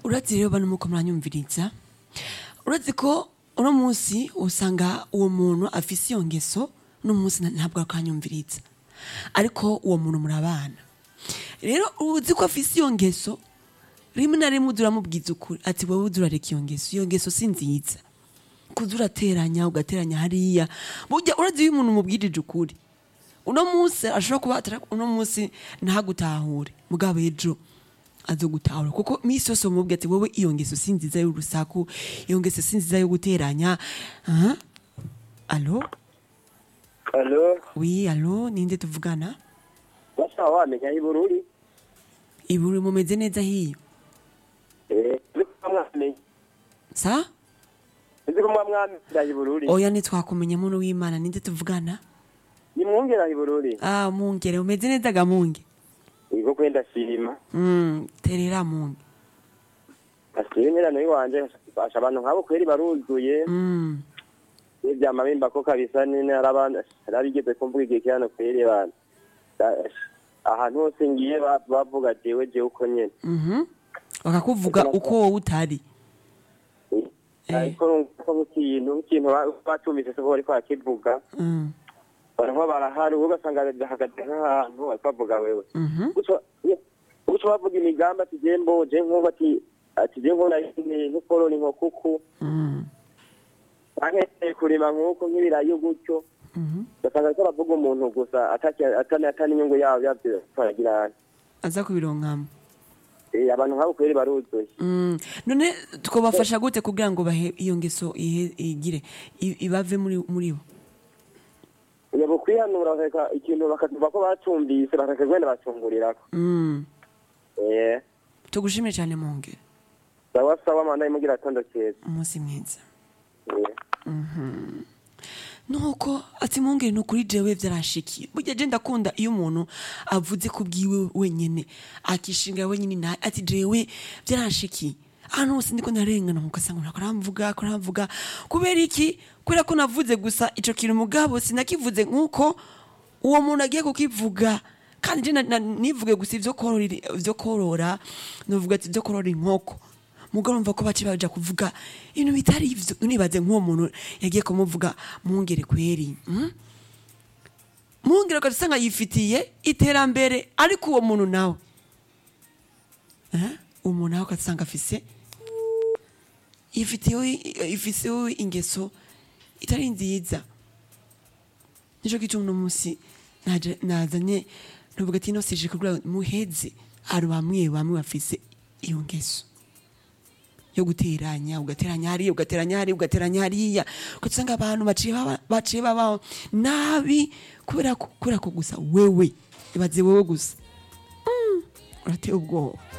urazi rero bano muko muranyumviriza urazi ko uno munsi usanga uwo muntu afise iyo ngeso uno munsi ntabwo akanyumviriza ariko uwo muntu murabana rero uzi ko afise iyo ngeso rimwe na rimwe uza uramubwiza ukuri ati wowe uza urareka iyo ngeso iyo ngeso si nziza kuza urateranya ugateranya hariya burya urazi iyo umuntu umubwirije ukuri uno munsi ashobora kuba atari uno munsi ntagutahure mugabo ejo azogutahura kuko misi yose umubwira ati wowe iyo ngeso si nziza y'urusaku iyo ngeso si nziza yo guteranya aha alo Alo, wi alo ninde tuvugana basa wamenya ibururi? iburi mumeze neza hiyo Eh, nzi ko mwamenye. sa Nzi ko mwamwamenya ibururi. oya ntitwakumenya muntu w'imana ninde tuvugana Ni mwongera ibururi. ah mungere umeze neza ga munge Iko kwenda shima. mm, terera munge Asiri nyirano yiwanje basha abantu nkabo kweri baruzuye. mm. N'ivyama bimba ko kabisa nene arabana arabigeze kumvuga igihe cyane kweri abantu. Ahantu hose ngiye ba- bavuga jewe jewe uko nyene. mhm bakakuvuga uko wowe utari Eh. Ariko ko ikintu ikintu batumvise ko bariko barakivuga. mm. Barimo barahari ugasanga hagati nk'ahantu bariko bavuga wewe. mhm guca bavuga imigambi ati je mboje nk'ubu ati ati je nk'ubu nari nk'ukorora inkokuku mm. ankeye kurima nk'uko nk'ibirayi gutyo mhm ugasanga ariko bavuga umuntu gusa ataki- atani atani inyungu yabo yavyo baragira aza kubironkamo Eh, abantu nk'abo kweri baruzuye Mm, none twabafasha gute kugira ngo bahe iyo ngeso ihe- igire i- ibave muri muri bo yabo kwihanura bakareka ikintu bakavuga ko bacumvise bakareka gwenda bacungurirako Mm, eh tugushimire cyane mungere sawa sawa manda imugira atondo keza umunsi mwiza Eh. nuko ati mungere ni ukuri jewe byaranshikiye burya je ndakunda iyo umuntu avuze ku bwiwe wenyene akishinga wenyene nawe ati jewe byaranshikiye ahantu hose ndiko ndarengana ugasanga umuntu aramvuga aramvuga kubera iki kubera ko navuze gusa ico kintu mugabo sinakivuze nk'uko uwo muntu agiye kukivuga kandi je na- na- nivuge gusa ivyo korora ivyo korora novuga ati ivyo korora inkoko mugabo numva ko baci baja kuvuga ibintu bitari ivyo unibaze nk'uwo muntu yagiye kumuvuga mungere kweri mm? mungere ugasanga yifitiye iterambere ariko uwo muntu nawe eh? uwo muntu nawe ugasanga afise yifitiyeho ifisiyeho ingeso itari nziza nico gituma uno munsi naje- nazanye nuvuga ati ino sije kugira muheze hari bamwe bamwe bafise iyo ngeso yo guteranya ugateranya hariya ugateranya hariya ugateranya hariya ugasanga abantu baciye baba- baciye babaho nabi kubera ko kubera ko gusa wewe ibaze wewe gusa Mm, urateye ubwoba